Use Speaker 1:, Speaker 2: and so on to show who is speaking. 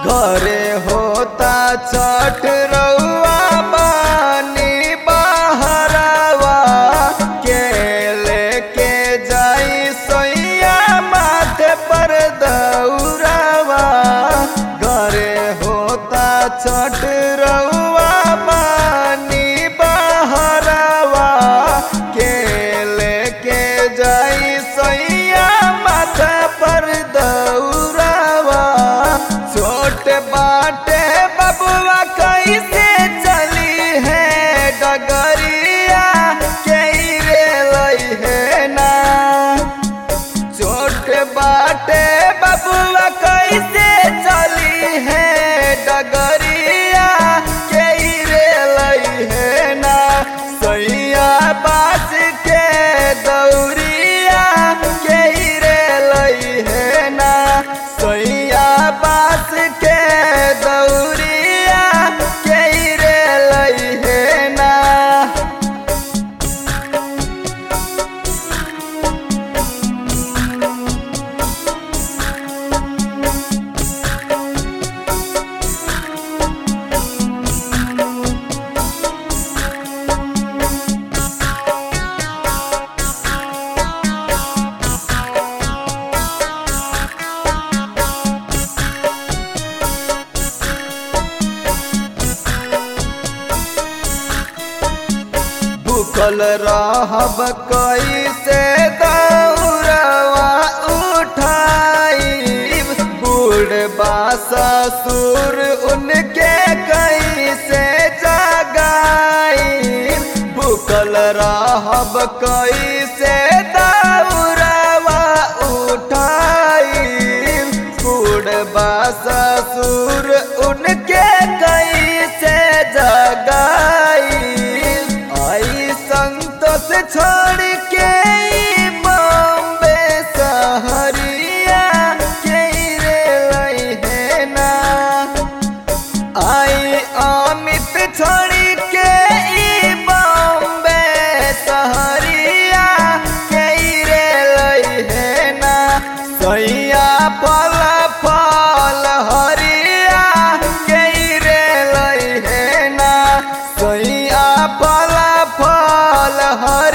Speaker 1: घरे होता छठ रउआ बानी बहरवा के लेके जाई सोइया माथे पर दौड़वा घरे होता छठ रउआ बानी बहरवा के लेके जाई सोइया माथे पर दौड़वा छोट बाटे बबुआ कैसे चली है डगरिया के रे लई है ना छोट बाटे बबुआ कैसे चली है डगरिया के रे लई है ना सैया बास के दौरिया के रे लई है ना सैया बास के दौरिया के रे लई है ना भूखल रहब कैसे दौड़वा उठाई बूढ़ ससुर उनके कैसे जगाई भूखल रहब कैसे दौड़वा उठाई बूढ़ ससुर उनके कैसे जगाई आई संतोष छोड़ के ई बॉम्बे सहरिया के रे लई है ना आई अमित छोड़ के ई बॉम्बे सहरिया के रे लई है ना सैया फल फल हरिया के रे लई है ना सैया फल फल हरिया